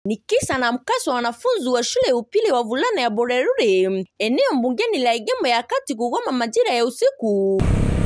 Ni kisa na mkasa wa wanafunzi wa shule ya upili wa vulana ya Borerure, eneo mbungeni la Igembe ya kati kugoma majira ya usiku.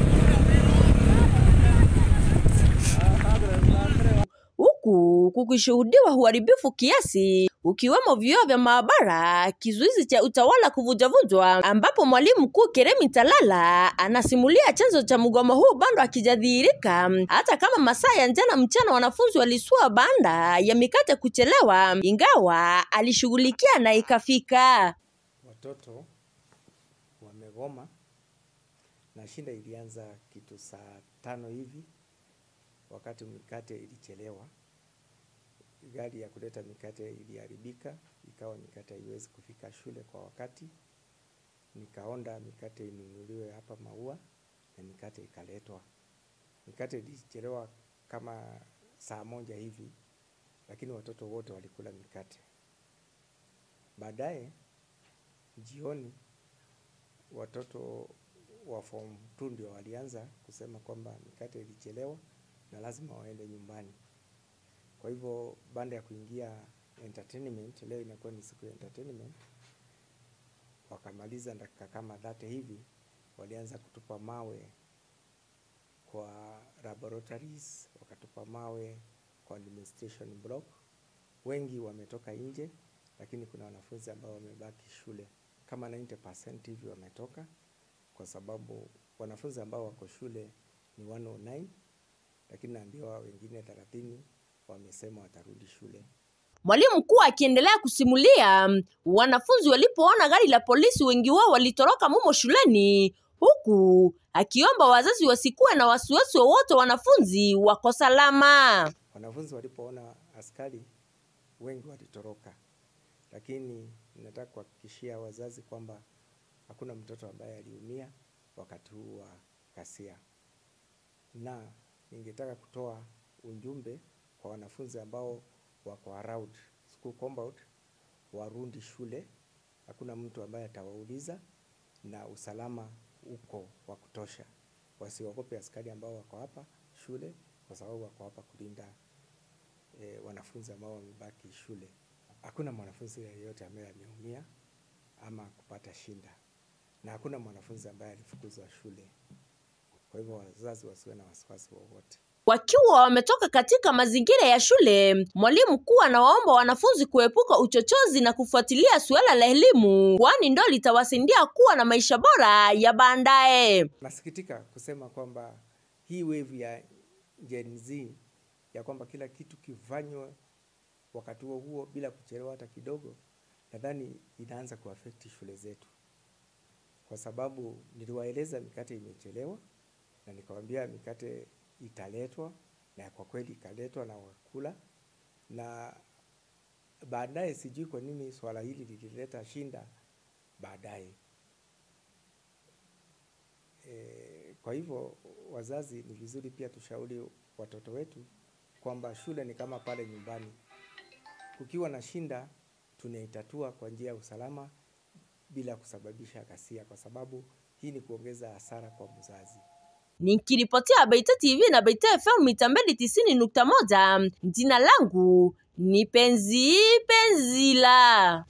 huku kukishuhudiwa uharibifu kiasi ukiwemo vioo vya maabara, kizuizi cha utawala kuvunjavunjwa, ambapo mwalimu mkuu Keremi Talala anasimulia chanzo cha mgomo huu bado hakijadhihirika, hata kama masaa ya jana mchana wanafunzi walisua banda ya mikate kuchelewa, ingawa alishughulikia na ikafika. Watoto wamegoma na shinda ilianza kitu saa tano hivi, wakati mikate ilichelewa. Gari ya kuleta mikate iliharibika, ikawa mikate haiwezi kufika shule kwa wakati. Nikaonda mikate inunuliwe hapa Maua na mikate ikaletwa. Mikate ilichelewa kama saa moja hivi, lakini watoto wote walikula mikate. Baadaye jioni watoto wa form 2 ndio walianza kusema kwamba mikate ilichelewa na lazima waende nyumbani. Kwa hivyo baada ya kuingia entertainment, leo inakuwa ni siku ya entertainment, wakamaliza dakika kama dhate hivi, walianza kutupa mawe kwa laboratories, wakatupa mawe kwa administration block. Wengi wametoka nje, lakini kuna wanafunzi ambao wamebaki shule kama 90% hivi wametoka, kwa sababu wanafunzi ambao wako shule ni 109 lakini naambiwa wengine 30 wamesema watarudi shule. Mwalimu mkuu akiendelea kusimulia, wanafunzi walipoona gari la polisi, wengi wao walitoroka mumo shuleni, huku akiomba wazazi wasikuwe na wasiwasi wowote, wanafunzi wako salama. Wanafunzi walipoona askari wengi walitoroka, lakini nataka kuhakikishia wazazi kwamba hakuna mtoto ambaye aliumia wakati huu wa ghasia, na ningetaka kutoa ujumbe kwa wanafunzi ambao wako around school compound, warudi shule. Hakuna mtu ambaye atawauliza na usalama uko wa kutosha. Wasiogope askari ambao wako hapa shule, kwa sababu wako hapa kulinda e, wanafunzi ambao wamebaki shule. Hakuna mwanafunzi yeyote ambaye ameumia ama kupata shinda, na hakuna mwanafunzi ambaye alifukuzwa shule. Kwa hivyo wazazi wasiwe na wasiwasi wowote. Wakiwa wametoka katika mazingira ya shule, mwalimu mkuu anawaomba wanafunzi kuepuka uchochozi na kufuatilia suala la elimu, kwani ndo litawasaidia kuwa na maisha bora ya baadaye. Nasikitika kusema kwamba hii wave ya Gen Z ya kwamba kila kitu kifanywe wakati huo huo bila kuchelewa hata kidogo, nadhani inaanza kuaffect shule zetu, kwa sababu niliwaeleza mikate imechelewa na nikawaambia mikate italetwa, na kwa kweli ikaletwa na wakula, na baadaye sijui kwa nini swala hili lilileta shinda baadaye. E, kwa hivyo wazazi, ni vizuri pia tushauri watoto wetu kwamba shule ni kama pale nyumbani. Kukiwa na shinda, tunaitatua kwa njia ya usalama bila kusababisha ghasia, kwa sababu hii ni kuongeza hasara kwa mzazi. Nikiripotia Baita TV na Baita FM mita mbili tisini nukta moja, jina langu ni Penzi Penzila.